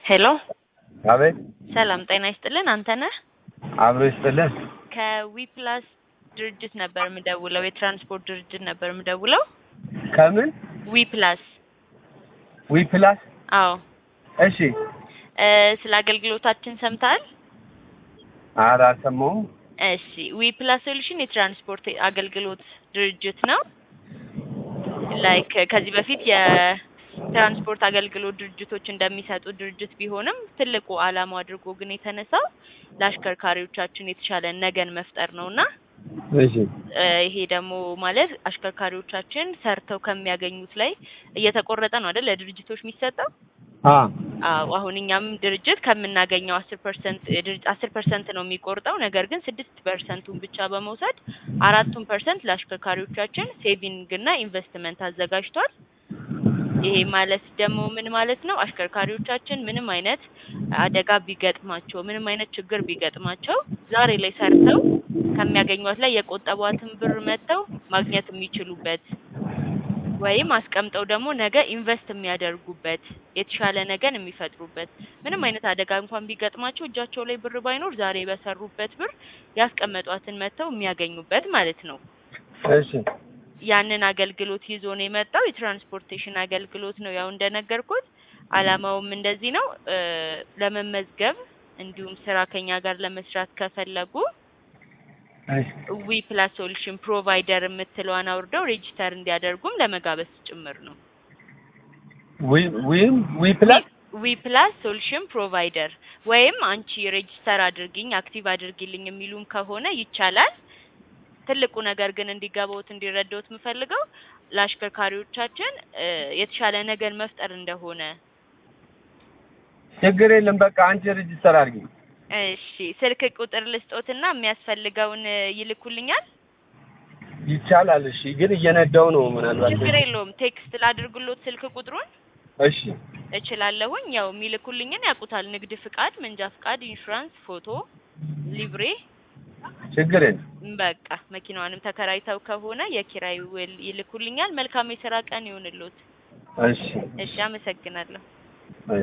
ሄሎ አቤት ሰላም ጤና ይስጥልን። አንተ ነህ? አብሮ ይስጥልን። ከዊፕላስ ድርጅት ነበር የምደውለው። የትራንስፖርት ድርጅት ነበር የምደውለው። ከምን ዊፕላስ። ዊ ፕላስ? አዎ እሺ። እ ስለ አገልግሎታችን ሰምተሃል? ኧረ አልሰማሁም። እሺ ዊፕላስ ሶሉሽን የትራንስፖርት አገልግሎት ድርጅት ነው። ላይክ ከዚህ በፊት የትራንስፖርት አገልግሎት ድርጅቶች እንደሚሰጡ ድርጅት ቢሆንም ትልቁ ዓላማው አድርጎ ግን የተነሳው ለአሽከርካሪዎቻችን የተሻለ ነገን መፍጠር ነውና እሺ እ ይሄ ደግሞ ማለት አሽከርካሪዎቻችን ሰርተው ከሚያገኙት ላይ እየተቆረጠ ነው አይደል ለድርጅቶች የሚሰጠው። አ አዎ አሁን እኛም ድርጅት ከምናገኘው አስር ፐርሰንት አስር ፐርሰንት ነው የሚቆርጠው። ነገር ግን ስድስት ፐርሰንቱን ብቻ በመውሰድ አራቱን ፐርሰንት ለአሽከርካሪዎቻችን ሴቪንግ እና ኢንቨስትመንት አዘጋጅቷል። ይሄ ማለት ደግሞ ምን ማለት ነው? አሽከርካሪዎቻችን ምንም አይነት አደጋ ቢገጥማቸው ምንም አይነት ችግር ቢገጥማቸው ዛሬ ላይ ሰርተው ከሚያገኟት ላይ የቆጠቧትን ብር መጥተው ማግኘት የሚችሉበት ወይም አስቀምጠው ደግሞ ነገ ኢንቨስት የሚያደርጉበት የተሻለ ነገን የሚፈጥሩበት ምንም አይነት አደጋ እንኳን ቢገጥማቸው እጃቸው ላይ ብር ባይኖር ዛሬ በሰሩበት ብር ያስቀመጧትን መጥተው የሚያገኙበት ማለት ነው። እሺ ያንን አገልግሎት ይዞ ነው የመጣው። የትራንስፖርቴሽን አገልግሎት ነው። ያው እንደነገርኩት አላማውም እንደዚህ ነው። እ ለመመዝገብ እንዲሁም ስራ ከኛ ጋር ለመስራት ከፈለጉ እሺ ዊ ፕላስ ሶሉሽን ፕሮቫይደር የምትለዋን አውርደው ሬጂስተር እንዲያደርጉም ለመጋበዝ ጭምር ነው። ዊ ዊም ዊ ፕላስ ዊ ፕላስ ሶሉሽን ፕሮቫይደር ወይም አንቺ ሬጂስተር አድርጊኝ አክቲቭ አድርጊልኝ የሚሉም ከሆነ ይቻላል። ትልቁ ነገር ግን እንዲገባውት እንዲረዳውት የምፈልገው ለአሽከርካሪዎቻችን እ የተሻለ ነገር መፍጠር እንደሆነ። ችግር የለም። በቃ አንቺ ሬጅስተር አድርጊ። እሺ ስልክ ቁጥር ልስጦትና የሚያስፈልገውን እ ይልኩልኛል። ይቻላል። እሺ ግን እየነዳው ነው ምናልባት። ችግር የለውም። ቴክስት ላድርግሎት ስልክ ቁጥሩን እሺ እችላለሁኝ። ያው የሚልኩልኝን ያውቁታል። ንግድ ፍቃድ፣ መንጃ ፍቃድ፣ ኢንሹራንስ፣ ፎቶ፣ ሊብሬ ችግር የለም። በቃ መኪናዋንም ተከራይተው ከሆነ የኪራይ ውል ይልኩልኛል። መልካም የስራ ቀን ይሁንልዎት። እሺ እሺ አመሰግናለሁ።